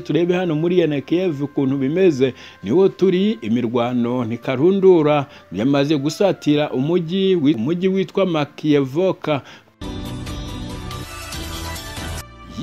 turebe hano muri Yanakiev ukuntu bimeze niho turi imirwano ntikarundura yamaze gusatira umujyi wi- umujyi witwa Makiyevoka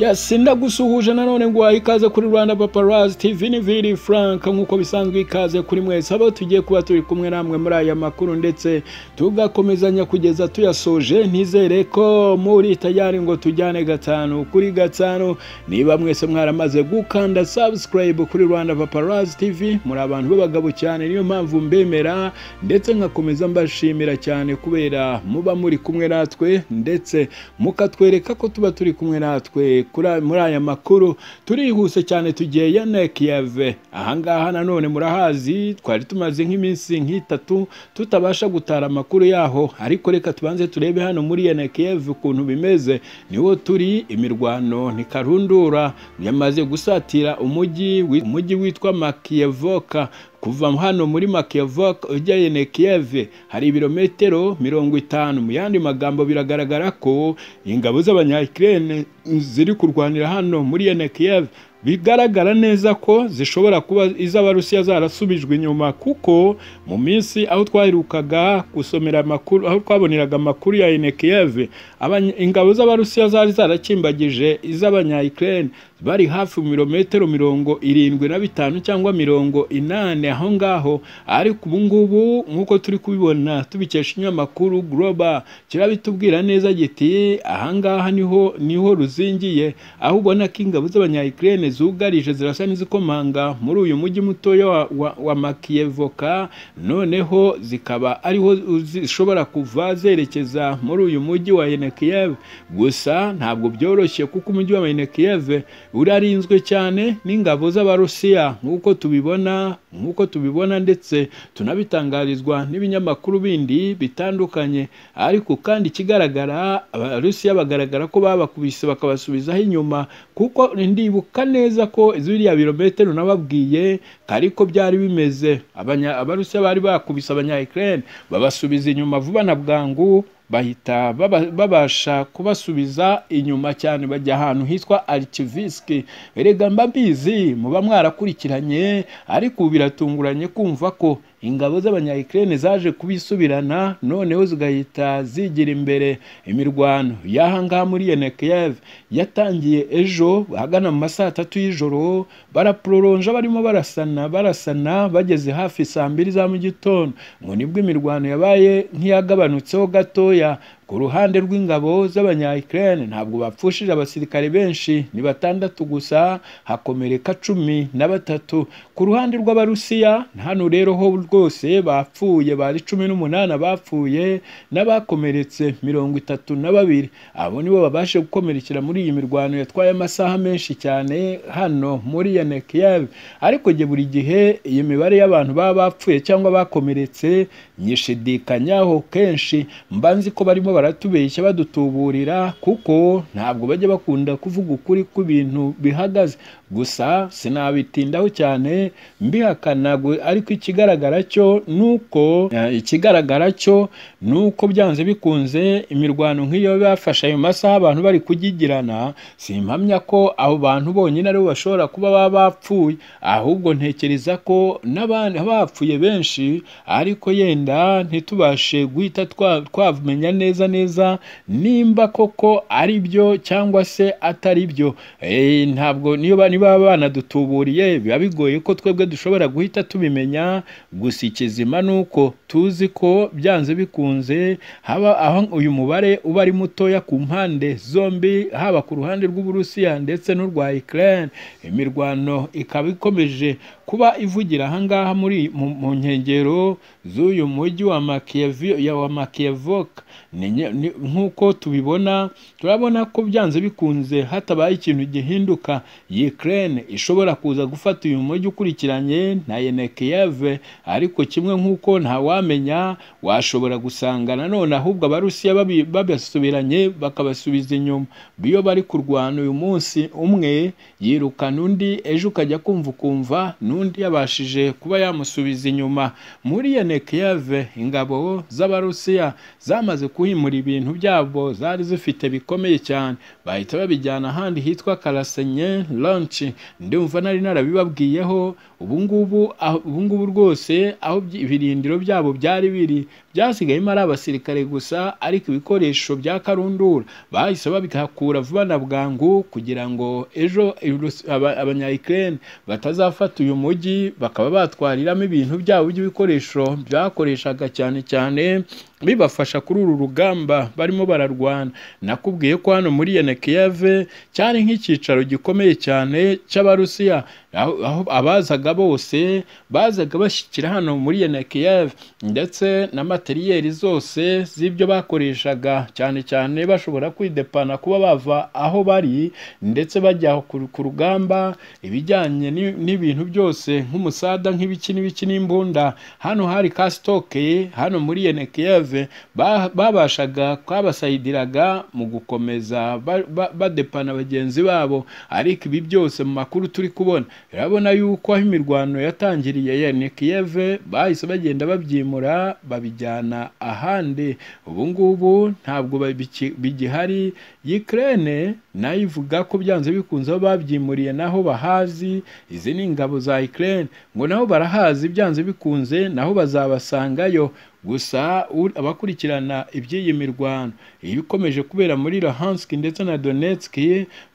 Yes, ndagusuhuje nanone ngwaha ikaze kuri Rwanda Paparazzi TV ni Vili Frank nk'uko bisanzwe ikaze kuri mwese abo tugiye kuba turi kumwe namwe muri aya makuru ndetse tugakomezanya kugeza tuyasoje ntizere ko muri tayari ngo tujyane gatanu kuri gatanu niba mwese mwaramaze gukanda subscribe kuri Rwanda Paparazzi TV muri abantu b'abagabo cyane niyo mpamvu mbemera ndetse nkakomeza mbashimira cyane kubera muba muri kumwe natwe ndetse mukatwereka ko tuba turi kumwe natwe kuri- muri aya makuru turihuse cyane tugiye yanekiyeve ahangaha nanone murahazi twari tumaze nk'iminsi nk'itatu tutabasha gutara amakuru yaho ariko reka tubanze turebe hano muri yanekiyeve ukuntu bimeze niho turi imirwano ntikarundura yamaze gusatira umujyi wi- umujyi witwa makiyevoka kuva hano muri makiyevoka ujya yenekiyeve hari ibirometero mirongo itanu mu yandi magambo biragaragara ko ingabo z'abanyakirene ziri kurwanira hano muri yenekiyeve bigaragara neza ko zishobora kuba iz'abarusiya zarasubijwe inyuma kuko mu minsi aho twaherukaga gusomera amakuru aho twaboneraga amakuru ya yenekiyeve abanya- ingabo z'abarusiya zari zarakimbagije iz'abanyakirene bari hafi mu birometero mirongo irindwi na bitanu cyangwa mirongo inani aho ngaho ariko ubu ngubu nk'uko turi kubibona tubikesha ikinyamakuru Global kirabitubwira neza giti aha ngaha niho niho ruzingiye aho ubona ko ingabo z'abanyayikirene zugarije zirasa n'izikomanga muri uyu mujyi mutoya wa, wa, wa Makiyevoka noneho zikaba ariho zishobora kuva zerekeza muri uyu mujyi wa Yenekiyev gusa ntabwo byoroshye kuko umujyi wa Yenekiyev urarinzwe cyane n'ingabo z'abarusiya nk'uko tubibona nk'uko tubibona ndetse tunabitangarizwa n'ibinyamakuru bindi bitandukanye ariko kandi ikigaragara abarusiya bagaragara ko babakubise bakabasubizaho inyuma kuko ndibuka neza ko ziriya birometero nababwiye ariko byari bimeze Abanya- abarusiya bari bakubise abanyayikirene babasubiza inyuma vuba na bwangu bahita baba- babasha kubasubiza inyuma cyane bajya ahantu hitwa Archivisk erega mba mbizi muba mwarakurikiranye ariko ubu biratunguranye kumva ko ingabo z'abanyayikirene zaje kubisubirana noneho zigahita zigira imbere imirwano y'aha ngaha muri Yenekiyev yatangiye ejo ahagana mu ma saa tatu y'ijoro baraproronja barimo barasana barasana bageze hafi saa mbiri za mu gitondo ngo nibwo imirwano yabaye nk'iyagabanutseho gatoya ku ruhande rw'ingabo z'abanyayikirene ntabwo bapfushije abasirikare benshi ni batandatu gusa hakomereka cumi na batatu ku ruhande rw'abarusiya hano rero ho rwose bapfuye bari cumi n'umunani bapfuye n'abakomeretse mirongo itatu na babiri abo nibo babashe gukomerekera muri iyi mirwano yatwaye amasaha menshi cyane hano muri Yenekiyev ariko jye buri gihe iyi mibare y'abantu baba bapfuye cyangwa bakomeretse nyishidikanyaho kenshi mba nzi ko barimo baratubeshya badutuburira kuko ntabwo bajya bakunda kuvuga ukuri kw'ibintu bihagaze gusa sinabitindaho cyane mbihakana gu- ariko ikigaragara cyo nuko eh, ikigaragara cyo nuko byanze bikunze imirwano nk'iyo bafashe ayo masaha abantu bari kugigirana simpamya ko abo bantu bonyine aribo bashobora kuba baba bapfuye ahubwo ntekereza ko n'abandi bapfuye benshi ariko yenda ntitubashe guhita twa- twamenya neza neza nimba koko ari byo cyangwa se atari byo Eh, ntabwo niyo ba- niba banadutuburiye biba bigoye ko twebwe dushobora guhita tubimenya gusa ikizima ni uko tuzi ko byanze bikunze haba aho uyu mubare uba ari mutoya ku mpande zombi haba ku ruhande rw'uburusiya ndetse n'urwa Ukraine imirwano ikaba ikomeje kuba ivugira ahangaha muri mu, mu nkengero z'uyu mujyi wa Makiyev- ya wa Makiyevoka Ni nye- ni- nk'uko tubibona turabona ko byanze bikunze hatabaye ikintu gihinduka Ukraine ishobora kuza gufata uyu mujyi ukurikiranye na Yenekiyev ariko kimwe nk'uko ntawamenya washobora gusanga nanone ahubwo abarusiya babi- babasubiranye bakabasubiza inyuma iyo bari kurwana uyu munsi umwe yirukana undi ejo ukajya kumva ukumva n'undi yabashije kuba yamusubiza inyuma muri Yenekeyave ingabo z'abarusiya zamaze kuhimura ibintu byabo zari zifite bikomeye cyane bahita babijyana ahandi hitwa Karasenye Launch byinshi ndumva nari narabibabwiyeho ubu ngubu aho- ubu ngubu rwose aho byi- ibirindiro byabo byari biri byasigayemo ari abasirikare gusa ariko ibikoresho bya karundura bahise babihakura vuba na bwangu kugira ngo ejo Rus- aba- abanyayikirene batazafata uyu mujyi bakaba batwariramo ibintu byabo by'ibikoresho byakoreshaga cyane cyane bibafasha kuri uru rugamba barimo bararwana nakubwiye ko hano muri yenekiyave cyari nk'icyicaro gikomeye cyane cy'abarusiya aho aho abazaga bose bazaga bashyikira hano muri yenekiyave ndetse na materiyeri zose z'ibyo bakoreshaga cyane cyane bashobora kwidepana kuba bava aho bari ndetse bajya ku ku rugamba ibijyanye ni- n'ibintu byose nk'umusada nk'ibiki n'ibiki n'imbunda hano hari ka sitoke hano muri yenekiyeve babashaga kwabasayidiraga mu gukomeza ba- ba- badepana bagenzi babo ariko ibi byose mu makuru turi kubona urabona yuko aho imirwano yatangiriye yenekiyeve bahise bagenda babyimura babijyana ahandi ubu ngubu ntabwo babiki- bigihari Ukraine nayo ivuga ko byanze bikunze aho babyimuriye naho bahazi izi ni ingabo za Ukraine ngo nabo barahazi byanze bikunze naho bazabasangayo gusa u- abakurikirana iby'iyi mirwano iyo ikomeje kubera muri Luhansk ndetse na Donetsk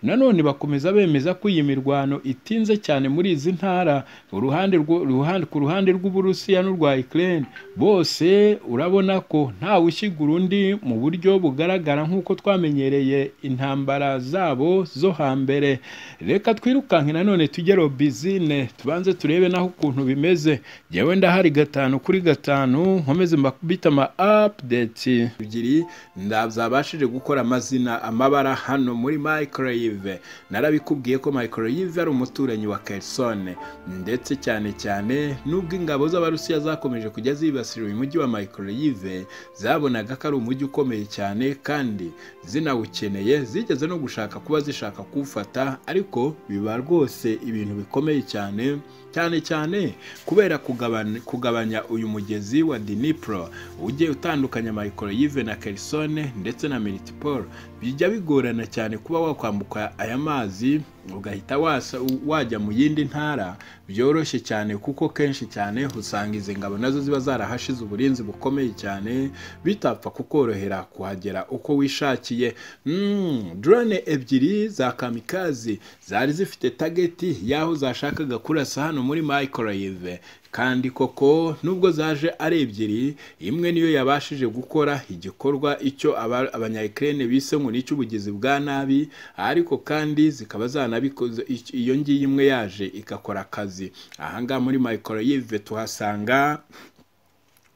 nanone bakomeza bemeza ko iyi mirwano itinze cyane muri izi ntara uruhande rwo- ruhande ku ruhande rw'Uburusiya n'urwa Ukraine bose urabona ko ntawe ushyigura undi mu buryo bugaragara nk'uko twamenyereye intambara zabo zo hambere reka twirukanke nanone tujye robizine tubanze turebe naho ukuntu bimeze yewe ndahari gatanu kuri gatanu nkomeze mbita ama apudeti ebyiri ndazabashije gukora amazina amabara hano muri microwave narabikubwiye ko microwave ari umuturanyi wa Kherson ndetse cyane cyane nubwo ingabo z'abarusiya zakomeje kujya zibasira uyu mujyi wa microwave zabonaga ko ari umujyi ukomeye cyane kandi zinawukeneye zigeze no gushaka kuba zishaka kuwufata ariko biba rwose ibintu bikomeye cyane cyane cyane kubera kugabanya, kugabanya uyu mugezi wa Dnipro ujye utandukanya Microyive na Kherson ndetse na Melitopol bijya bigorana cyane kuba wakwambuka aya mazi ugahita wasa- wajya mu yindi ntara byoroshye cyane kuko kenshi cyane usanga izi ngabo nazo ziba zarahashize uburinzi bukomeye cyane bitapfa kukorohera kuhagera uko wishakiye mm, drone ebyiri za kamikazi zari zifite tageti y'aho zashakaga kurasa hano muri microwave kandi koko nubwo zaje ari ebyiri imwe niyo yabashije gukora igikorwa icyo aba- abanyayikirene bise ngo ni icy'ubugizi bwa nabi ariko kandi zikaba zanabikoze ic- iyo ngiyi imwe yaje igakora akazi ahangaha muri microwave tuhasanga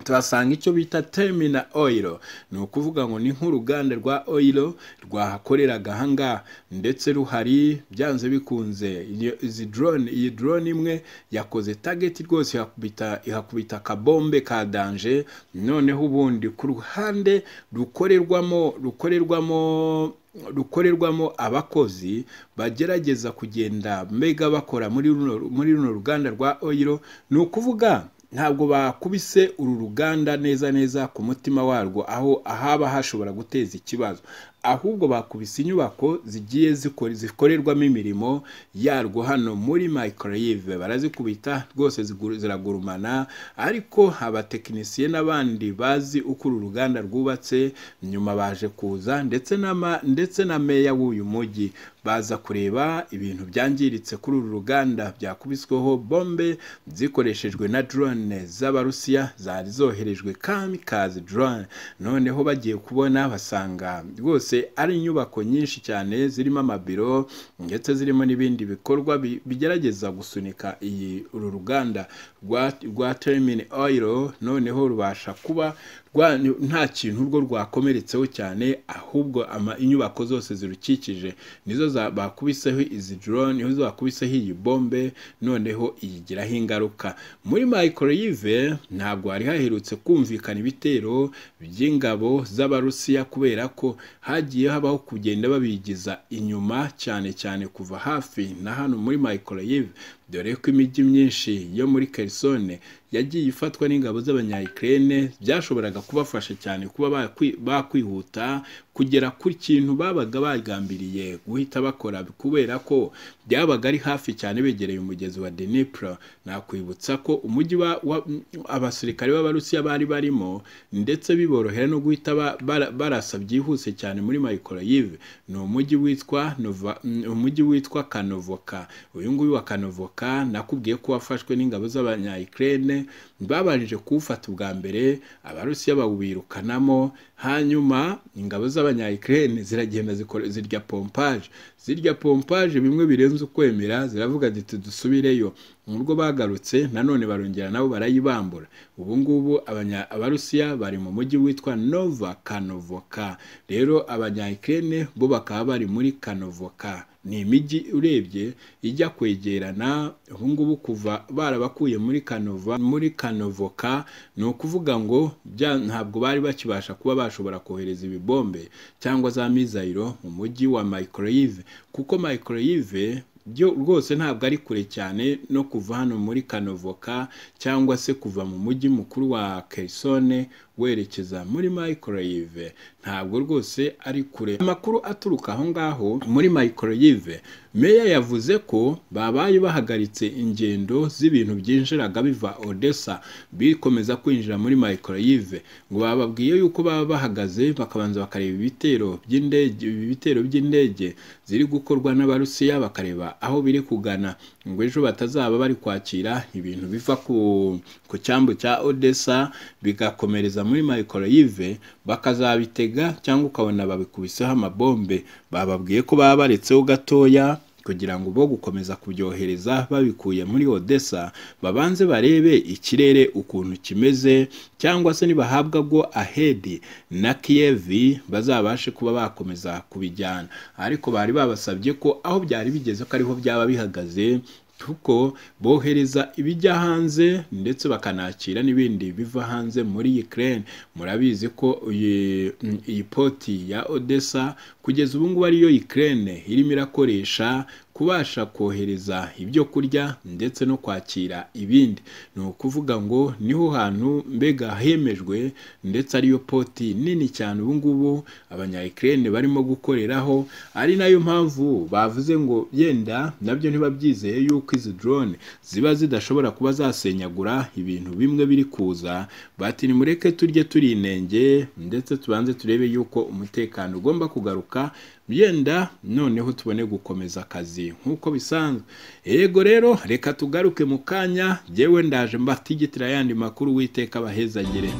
tuhasanga icyo bita terminal oil ni ukuvuga ngo ni nk'uruganda rwa oil rwahakoreraga ahangaha ndetse ruhari byanze bikunze iyo- izi drone iyi drone imwe yakoze target rwose ihakubita ihakubita akabombe ka danje noneho ubundi ku ruhande rukorerwamo rukorerwamo rukorerwamo abakozi bagerageza kugenda mbega bakora muri runo- muri runo ruganda rwa oil ni ukuvuga ntabwo bakubise uru ruganda neza neza ku mutima warwo aho ahaba hashobora guteza ikibazo ahubwo bakubise inyubako zigiye zikora- zikorerwamo imirimo yarwo hano muri microwave barazikubita rwose zigu- ziragurumana ariko abatekinisiye n'abandi bazi uko uru ruganda rwubatse nyuma baje kuza ndetse n'ama ndetse na meya w'uyu mujyi baza kureba ibintu byangiritse kuri uru ruganda byakubisweho bombe zikoreshejwe na drone z'abarusiya zari zoherejwe kamikaze drone noneho bagiye kubona basanga rwose ari inyubako nyinshi cyane zirimo amabiro ndetse zirimo n'ibindi bikorwa bi- bigerageza gusunika iyi uru ruganda rwa, rwa termini oil noneho rubasha kuba rwa- nta kintu urwo rwakomeretseho cyane ahubwo ama- inyubako zose zirukikije nizo za- bakubiseho izi drone nizo bakubiseho iyi bombe noneho iyigiraho ingaruka muri microwave ntabwo hari haherutse kumvikana ibitero by'ingabo z'abarusiya kubera ko hagiye habaho kugenda babigiza inyuma cyane cyane kuva hafi na hano muri microwave dore ko imijyi myinshi yo muri Kherson yagiye ifatwa n'ingabo z'abanyayikirene byashoboraga kubafasha cyane kuba bakwihuta kugera ku kintu babaga bagambiriye guhita bakora kubera ko byabaga ari hafi cyane begereye umugezi wa denipura nakwibutsa ko umujyi abasirikare b'abarusiya bari barimo ndetse biborohera no guhita barasa byihuse cyane muri mayikoroyive ni umujyi witwa umujyi witwa kanovoka uyu nguyu wa kanovoka nakubwiye ko wafashwe n'ingabo z'abanyayikirene babanjije kuwufata ubwa mbere abarusiya bawirukanamo hanyuma ingabo z'abanyayikirene ziragenda zirya pompaje zirya pompaje bimwe birenze ukwemera ziravuga ziti dusubireyo nubwo bagarutse nanone barongera nabo barayibambura ubu ngubu abarusiya bari mu mujyi witwa nova kanovoka rero abanyayikirene bo bakaba bari muri kanovoka ni imijyi urebye ijya kwegerana ubu ngubu kuva barabakuye muri kanova muri kanovoka ni ukuvuga ngo ntabwo bari bakibasha kuba bashobora kohereza ibibombe cyangwa za mizayiro mu mujyi wa mayikoroyive kuko mayikoroyive byo rwose ntabwo ari kure cyane no kuva hano muri kanovoka cyangwa se kuva mu mujyi mukuru wa kerisone werekeza muri mayikoroyive ntabwo rwose ari kure amakuru aturuka aho ngaho muri mayikoroyive meya yavuze ko babaye bahagaritse ingendo z'ibintu byinjiraga biva odessa bikomeza kwinjira muri mayikoroyive ngo bababwiye yuko baba bahagaze bakabanza bakareba ibitero by'indege ibitero by'indege ziri gukorwa n'abarusiya bakareba aho biri kugana ngo ejo batazaba bari kwakira ibintu biva ku, ku cyambu cya odessa bigakomereza muri mayikoroyive bakazabitega cyangwa ukabona babikubiseho amabombe bababwiye ko baba baretseho gatoya kugira ngo bo gukomeza kubyohereza babikuye muri odessa babanze barebe ikirere ukuntu kimeze cyangwa se nibahabwa bwo ahedi na kiyevi bazabashe kuba bakomeza kubijyana ariko bari babasabye ko aho byari bigeze ko ariho byaba bihagaze kuko bohereza ibijya hanze ndetse bakanakira n'ibindi biva hanze muri Ukraine murabizi ko iyi poti ya Odessa kugeza ubu ngubu ariyo Ukraine irimo irakoresha kubasha kohereza ibyo kurya ndetse no kwakira ibindi ni ukuvuga ngo niho hantu mbega hemejwe ndetse ariyo poti nini cyane ubu ngubu abanyayikirene barimo gukoreraho ari nayo mpamvu bavuze ngo yenda nabyo ntibabyizeye yuko izi drone ziba zidashobora kuba zasenyagura ibintu bimwe biri kuza bati nimureke turye turinenge ndetse tubanze turebe yuko umutekano ugomba kugaruka yenda noneho tubone gukomeza akazi nk'uko bisanzwe yego rero reka tugaruke mu kanya yewe ndaje mbatigitira ayandi makuru witeka abahezagire